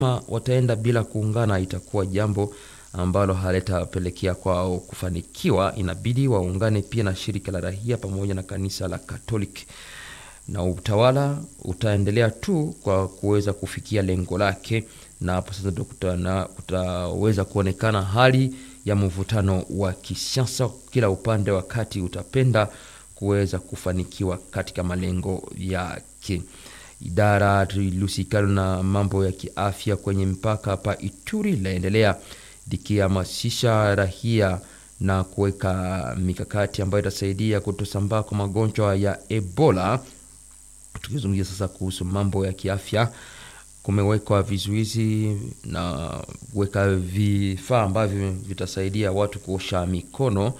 kama wataenda bila kuungana itakuwa jambo ambalo halitapelekea kwao kufanikiwa. Inabidi waungane pia na shirika la raia pamoja na kanisa la Katoliki, na utawala utaendelea tu kwa kuweza kufikia lengo lake, na hapo sasa ndo kutaweza kuonekana hali ya mvutano wa kisiasa, kila upande wakati utapenda kuweza kufanikiwa katika malengo yake. Idara lihusikalo na mambo ya kiafya kwenye mpaka hapa Ituri laendelea likihamasisha raia na kuweka mikakati ambayo itasaidia kutosambaa kwa magonjwa ya Ebola. Tukizungumzia sasa kuhusu mambo ya kiafya, kumewekwa vizuizi na kuweka vifaa ambavyo vitasaidia watu kuosha mikono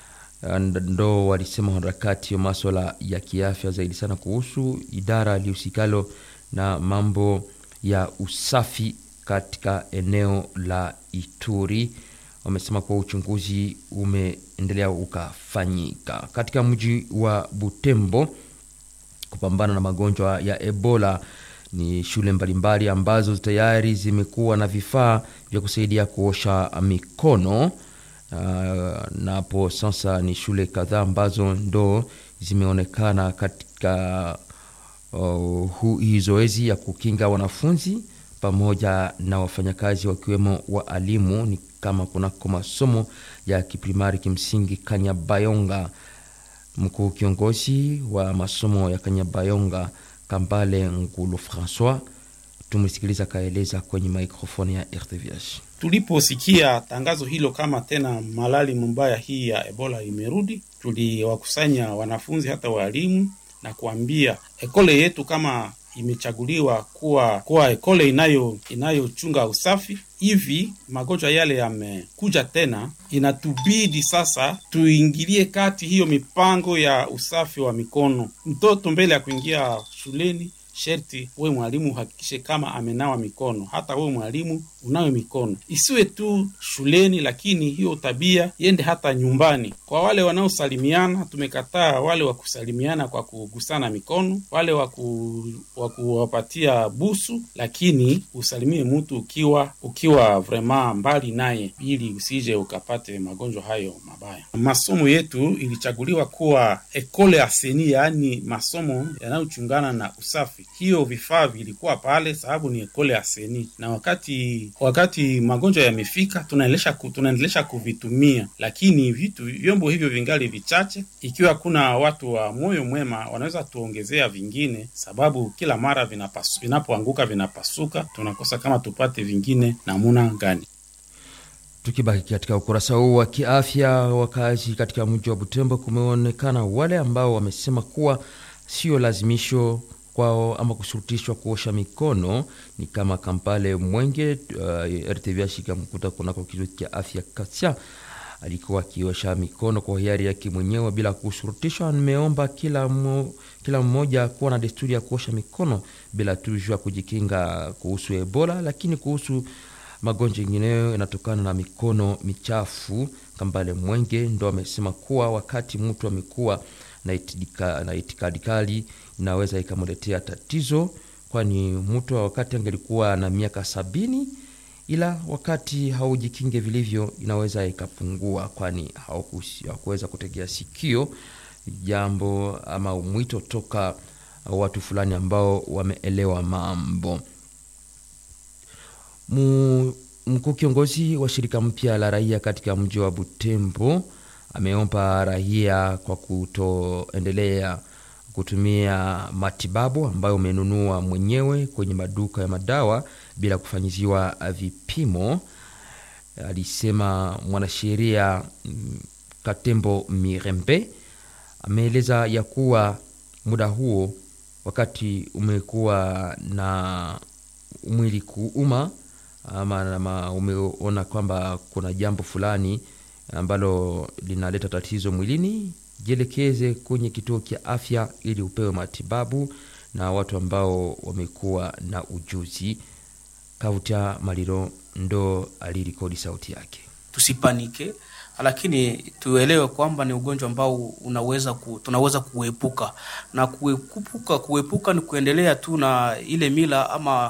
ndo walisema harakati wa maswala ya kiafya zaidi sana kuhusu idara lihusikalo na mambo ya usafi katika eneo la Ituri. Wamesema kuwa uchunguzi umeendelea ukafanyika katika mji wa Butembo kupambana na magonjwa ya Ebola. Ni shule mbalimbali ambazo tayari zimekuwa na vifaa vya kusaidia kuosha mikono. Uh, na hapo sasa ni shule kadhaa ambazo ndo zimeonekana katika uh, hii zoezi ya kukinga wanafunzi pamoja na wafanyakazi wakiwemo waalimu, ni kama kunako masomo ya kiprimari kimsingi Kanyabayonga. Mkuu kiongozi wa masomo ya Kanyabayonga Kambale Ngulu Francois, tumsikiliza kaeleza kwenye maikrofoni ya RTVH. Tuliposikia tangazo hilo kama tena malali mbaya hii ya Ebola imerudi, tuliwakusanya wanafunzi hata walimu na kuambia ekole yetu kama imechaguliwa kuwa kuwa ekole inayo inayochunga usafi hivi magonjwa yale yamekuja tena, inatubidi sasa tuingilie kati hiyo mipango ya usafi wa mikono. Mtoto mbele ya kuingia shuleni sherti we mwalimu uhakikishe kama amenawa mikono. Hata we mwalimu unawe mikono, isiwe tu shuleni, lakini hiyo tabia iende hata nyumbani. Kwa wale wanaosalimiana, tumekataa wale wa kusalimiana kwa kugusana mikono, wale wa kuwapatia busu, lakini usalimie mtu ukiwa ukiwa vrema mbali naye, ili usije ukapate magonjwa hayo mabaya. Masomo yetu ilichaguliwa kuwa ekole aseni, yaani masomo yanayochungana na usafi hiyo vifaa vilikuwa pale sababu ni ekole aseni, na wakati wakati magonjwa yamefika, tunaendelesha tunaendelesha kuvitumia, lakini vitu vyombo hivyo vingali vichache. Ikiwa kuna watu wa moyo mwema, wanaweza tuongezea vingine, sababu kila mara vinapasu, vinapoanguka vinapasuka, tunakosa kama tupate vingine namuna gani. Tukibaki katika ukurasa huu wa kiafya, wakazi katika mji wa Butembo, kumeonekana wale ambao wamesema kuwa sio lazimisho kwao ama kushurutishwa kuosha mikono ni kama Kampale Mwenge. Uh, RTVH ikamkuta kunako kituo cha afya Kasia, alikuwa akiosha mikono kwa hiari yake mwenyewe bila kushurutishwa. Nimeomba kila, mo, kila mmoja kuwa na desturi ya kuosha mikono bila tujua kujikinga kuhusu Ebola, lakini kuhusu magonjwa yengineyo yanatokana na mikono michafu. Kambale Mwenge ndo amesema kuwa wakati mtu amekuwa na itikadi kali inaweza ikamletea tatizo, kwani mtu wakati angelikuwa na miaka sabini, ila wakati haujikinge vilivyo inaweza ikapungua, kwani hawakuweza kutegea sikio jambo ama mwito toka watu fulani ambao wameelewa mambo. Mkuu kiongozi wa shirika mpya la raia katika mji wa Butembo ameomba raia kwa kutoendelea kutumia matibabu ambayo umenunua mwenyewe kwenye maduka ya madawa bila kufanyiziwa vipimo. Alisema mwanasheria Katembo Mirembe ameeleza ya kuwa muda huo wakati umekuwa na mwili kuuma ama umeona kwamba kuna jambo fulani ambalo linaleta tatizo mwilini, jielekeze kwenye kituo cha afya ili upewe matibabu na watu ambao wamekuwa na ujuzi. Kavuta Maliro ndo alirekodi sauti yake. Tusipanike, lakini tuelewe kwamba ni ugonjwa ambao unaweza ku, tunaweza kuepuka na kuepuka. Kuepuka ni kuendelea tu na ile mila ama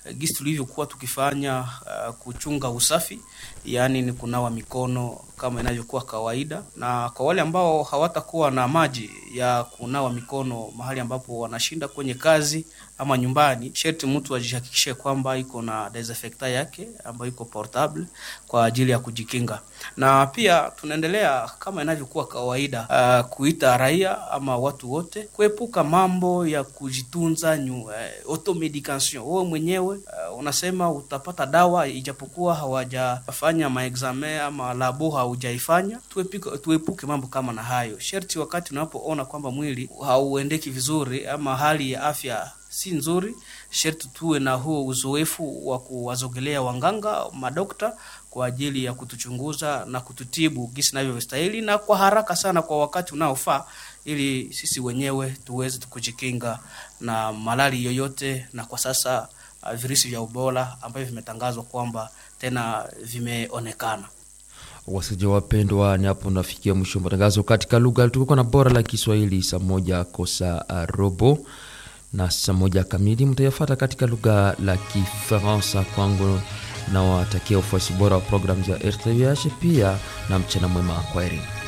gisi tulivyokuwa tukifanya uh, kuchunga usafi, yaani ni kunawa mikono kama inavyokuwa kawaida, na kwa wale ambao hawatakuwa na maji ya kunawa mikono mahali ambapo wanashinda kwenye kazi ama nyumbani, sherti mtu ajihakikishe kwamba iko na desinfectant yake ambayo iko portable kwa ajili ya kujikinga. Na pia tunaendelea kama inavyokuwa kawaida, uh, kuita raia ama watu wote kuepuka mambo ya kujitunza nyu, uh, automedication. Wewe mwenyewe uh, unasema utapata dawa ijapokuwa hawajafanya maexame ama labo haujaifanya. Tuepuke, tuepuke mambo kama na hayo. Sherti wakati unapoona kwamba mwili hauendeki vizuri ama hali ya afya si nzuri, sherti tuwe na huo uzoefu wa kuwazogelea wanganga madokta kwa ajili ya kutuchunguza na kututibu gisi inavyostahili na kwa haraka sana kwa wakati unaofaa, ili sisi wenyewe tuweze kujikinga na malali yoyote. Na kwa sasa uh, virusi vya Ebola ambavyo vimetangazwa kwamba tena vimeonekana. Wasikilizaji wapendwa, ni hapo nafikia mwisho wa matangazo katika lugha tulikuwa na bora la Kiswahili saa moja kosa robo na saa moja kamili mtayafata katika lugha la Kifaransa. Kwangu na watakia ufuasi bora wa programu za RTVH pia na mchana mwema, kwaheri.